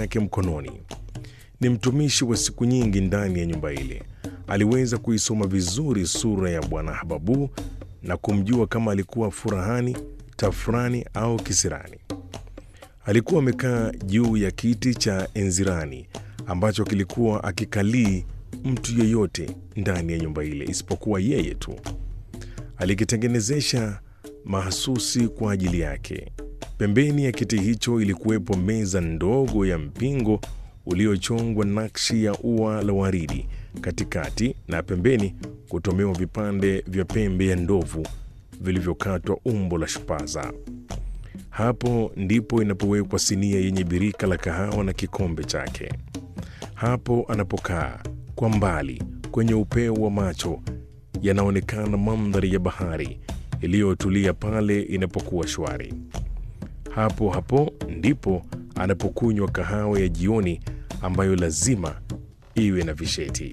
yake mkononi. Ni mtumishi wa siku nyingi ndani ya nyumba ile. Aliweza kuisoma vizuri sura ya Bwana Hababu na kumjua kama alikuwa furahani, tafurani au kisirani. Alikuwa amekaa juu ya kiti cha enzirani ambacho kilikuwa akikalii mtu yeyote ndani ya nyumba ile isipokuwa yeye tu. Alikitengenezesha mahasusi kwa ajili yake. Pembeni ya kiti hicho ilikuwepo meza ndogo ya mpingo uliochongwa nakshi ya ua la waridi katikati, na pembeni kutomewa vipande vya pembe ya ndovu vilivyokatwa umbo la shupaza. Hapo ndipo inapowekwa sinia yenye birika la kahawa na kikombe chake. Hapo anapokaa kwa mbali, kwenye upeo wa macho yanaonekana mandhari ya bahari iliyotulia pale inapokuwa shwari. Hapo hapo ndipo anapokunywa kahawa ya jioni ambayo lazima iwe na visheti.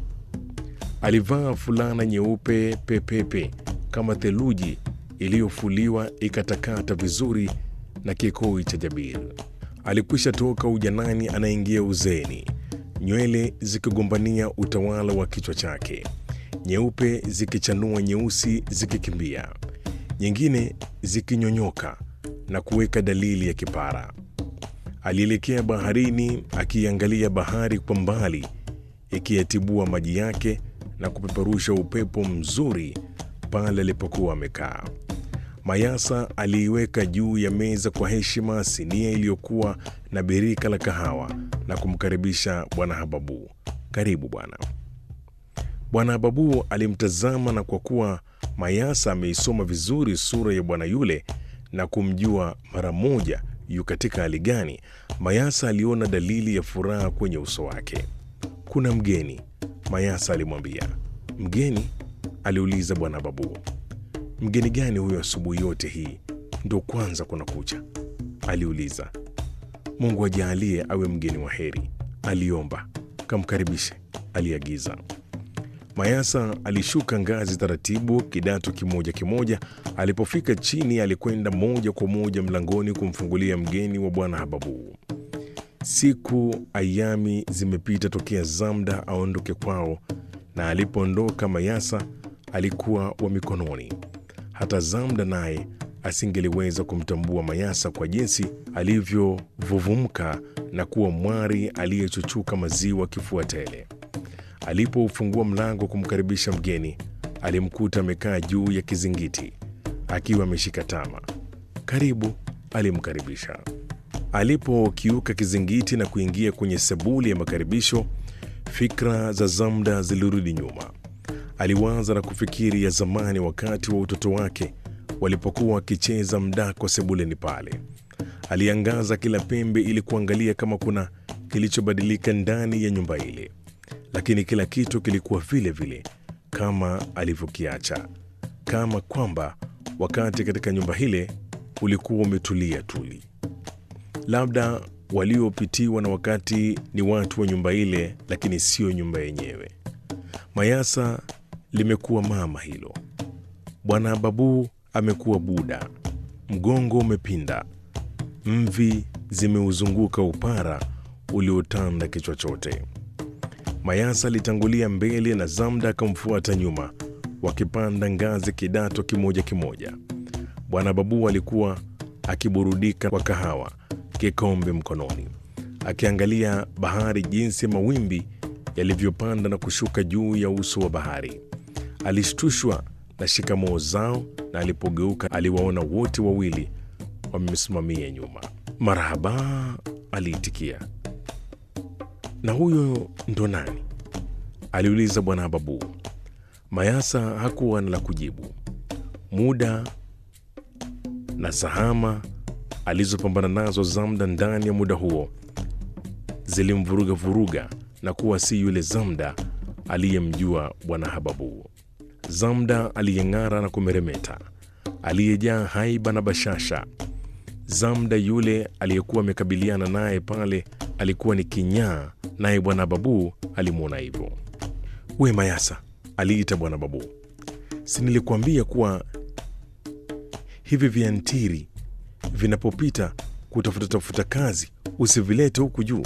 Alivaa fulana nyeupe pepepe kama theluji iliyofuliwa ikatakata vizuri na kikoi cha jabir. Alikwisha toka ujanani, anaingia uzeeni, nywele zikigombania utawala wa kichwa chake, nyeupe zikichanua, nyeusi zikikimbia, nyingine zikinyonyoka na kuweka dalili ya kipara. Alielekea baharini, akiangalia bahari kwa mbali ikiyatibua maji yake na kupeperusha upepo mzuri pale alipokuwa amekaa. Mayasa aliiweka juu ya meza kwa heshima sinia iliyokuwa na birika la kahawa na kumkaribisha Bwana Hababu. Karibu bwana. Bwana Hababu alimtazama, na kwa kuwa Mayasa ameisoma vizuri sura ya bwana yule na kumjua mara moja yu katika hali gani, Mayasa aliona dalili ya furaha kwenye uso wake. Kuna mgeni, Mayasa alimwambia. Mgeni? aliuliza Bwana Hababu. Mgeni gani huyo asubuhi yote hii? Ndo kwanza kuna kucha? aliuliza. Mungu ajaalie awe mgeni wa heri, aliomba. Kamkaribishe, aliagiza. Mayasa alishuka ngazi taratibu, kidato kimoja kimoja. Alipofika chini, alikwenda moja kwa moja mlangoni kumfungulia mgeni wa Bwana Hababu. Siku ayami zimepita tokea Zamda aondoke kwao, na alipoondoka Mayasa alikuwa wa mikononi. Hata Zamda naye asingeliweza kumtambua Mayasa kwa jinsi alivyovuvumka na kuwa mwari aliyechuchuka maziwa kifua tele. Alipoufungua mlango kumkaribisha mgeni, alimkuta amekaa juu ya kizingiti akiwa ameshika tama. Karibu, alimkaribisha. Alipokiuka kizingiti na kuingia kwenye sebuli ya makaribisho, fikra za Zamda zilirudi nyuma. Aliwaza na kufikiri ya zamani, wakati wa utoto wake walipokuwa wakicheza mdako sebuleni pale. Aliangaza kila pembe ili kuangalia kama kuna kilichobadilika ndani ya nyumba ile, lakini kila kitu kilikuwa vile vile kama alivyokiacha, kama kwamba wakati katika nyumba ile ulikuwa umetulia tuli. Labda waliopitiwa na wakati ni watu wa nyumba ile, lakini sio nyumba yenyewe. Mayasa limekuwa mama hilo. Bwana Hababu amekuwa buda, mgongo umepinda, mvi zimeuzunguka upara uliotanda kichwa chote. Mayasa alitangulia mbele na Zamda akamfuata nyuma, wakipanda ngazi kidato kimoja kimoja. Bwana Babu alikuwa akiburudika kwa kahawa, kikombe mkononi, akiangalia bahari, jinsi mawimbi yalivyopanda na kushuka juu ya uso wa bahari. Alishtushwa na shikamoo zao, na alipogeuka aliwaona wote wawili wamemsimamia nyuma. Marahaba, aliitikia. Na huyo ndo nani? aliuliza Bwana Babu. Mayasa hakuwa na la kujibu. Muda na sahama alizopambana nazo Zamda ndani ya muda huo zilimvuruga vuruga na kuwa si yule Zamda aliyemjua Bwana Hababu. Zamda aliyeng'ara na kumeremeta, aliyejaa haiba na bashasha. Zamda yule aliyekuwa amekabiliana naye pale alikuwa ni kinyaa, naye Bwana Babu alimwona hivyo. We Mayasa, aliita Bwana Babu, si nilikuambia kuwa hivi viantiri vinapopita kutafuta tafuta kazi usivilete huku juu?